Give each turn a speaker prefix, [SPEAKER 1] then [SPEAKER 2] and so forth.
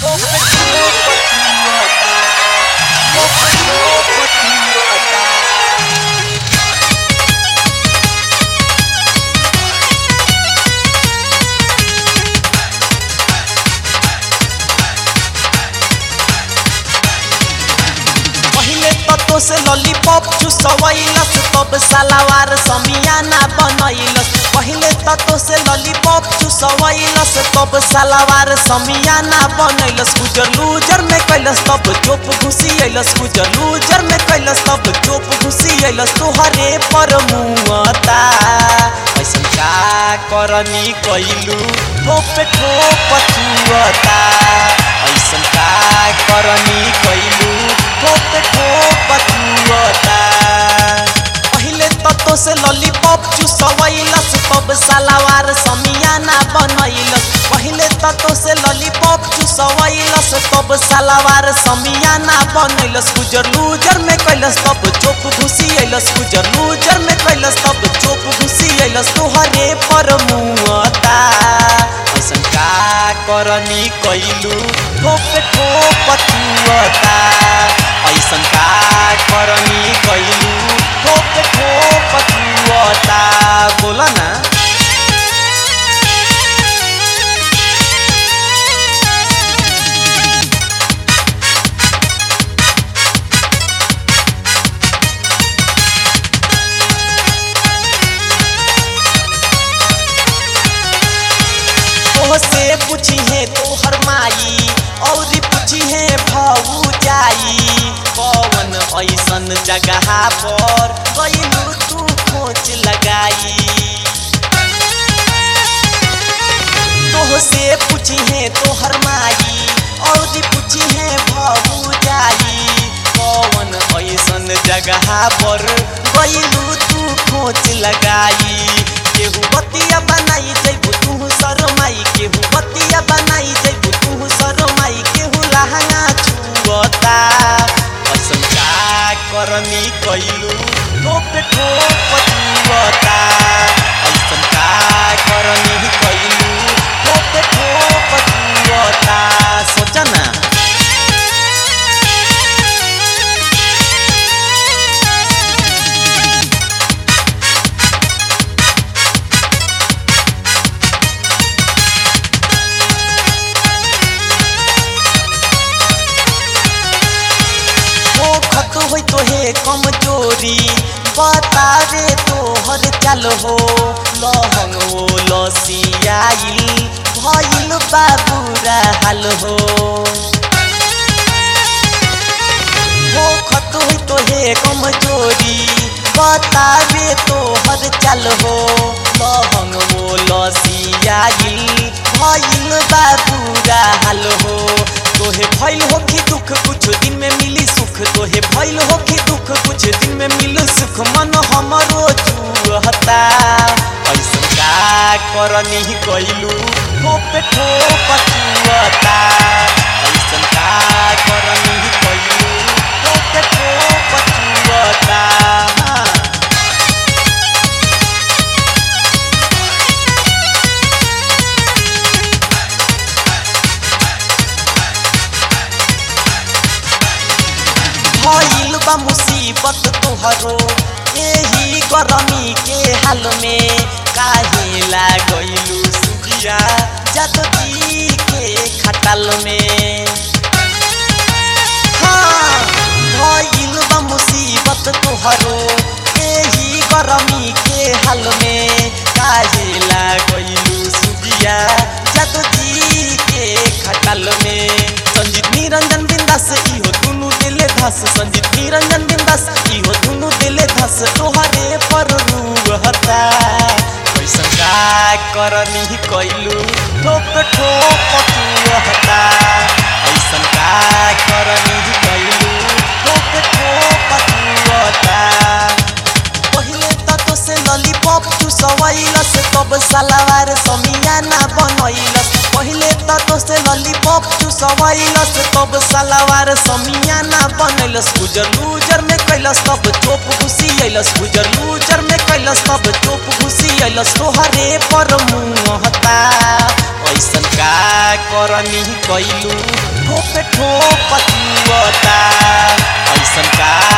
[SPEAKER 1] पहिले तत्तो से लॉलीपॉप चुसवैलस तब सलावार समियाना बनैलस पहिले तत्तो से लॉलीपॉप चुसवैलस तब सलावार समियाना बनैलस गुजर लूजर में कैलस तब चोप घुसी अइलस गुजर लूजर में कैलस तब चोप घुसी अइलस तोहरे पर मुआता ऐसन का करनी कैलू ठोप ठोप छुअता ऐसन का करनी कैलू ठोप ठोप छुअता पहिले तत्तो से लॉलीपॉप चुसवैलस तब सलावार समियाना बनैलस पहिले तत्तो से लॉलीपॉप चुसवैलस तब सलावार समियाना बनैलस गुजर लूजर में कैलस तब चोप घुसी अइलस गुजर लूजर में कैलस तब चोप घुसी अइलस तोहरे पर मुआता ऐसन का करनी कैलू ठोप ठोप छुअता ऐसन का करनी कैलू ठोप ठोप छुअता बोला ना से पूछी है तोहर माई और पूछी है भाऊ जाई कौन ऐसन जगह पर गईलू तू खोज लगाई तोह से पूछी है तोहर माई और पूछी है भाऊ जाई कौन ऐसन जगह पर गईलू तू खोज लगाई केहू बतिया बनाई जैबू तू शरमाई केहू बतिया बनाई जैबू तू शरमाई केहू लहंगा छुअता ऐसन का करनी कैलू ठोप ठोप छुअता ऐसन का करनी कैलू ठोप ठोप छुअता सोचा ना ओ खत होई तो हे कमजोरी बता रे तोहर चाल हो लहंग ओ लसियाइल भइल बाबूरा हाल हो ओ खत होई तो हे कमजोरी बता रे तोहर चाल हो लहंग ओ लसियाइल भइल बाबूरा हाल हो तोहे भइल हो कि दुख कुछ दिन में मिली सुख तोहे भइल हो कि दुख कुछ दिन में मिल सुख मन हमरो जुहता ऐसन का करनी कैलू ठोप ठोप छुअता ऐसन का करनी कैलू ठोप ठोप छुअता भइल बा मुसीबत तोहरो यही गरमी के हाल में काहे लागलू सुखिया जदती के खटाल में हाँ भइल बा मुसीबत तोहरो यही गरमी के हाल में काहे लागलू सुखिया जदती के खटाल में संजीत निरंजन बिंदास इहो दुनु दिले धस संजीत निरंजन बिंदास इहो दुनु दिले धस तोहरे पर रूहता कैसन का करनी कैलू ठोप ठोप छुअता ऐसन का करनी कैलू ठोप ठोप छुअता पहिले त तो से लॉलीपॉप चुसवैलस तब सलावार समियाना बनैलस पहिले त तो से लॉलीपॉप चुसवैलस तब सलावार समियाना बनैलस गुजर लूजर में कैलस तब चोप घुसी अइलस गुजर लूजर में कैलस तब चोप घुसी अइलस तोहरे पर मुहता ऐसन का करनी कैलू ठोप ठोप चुअता ऐसन का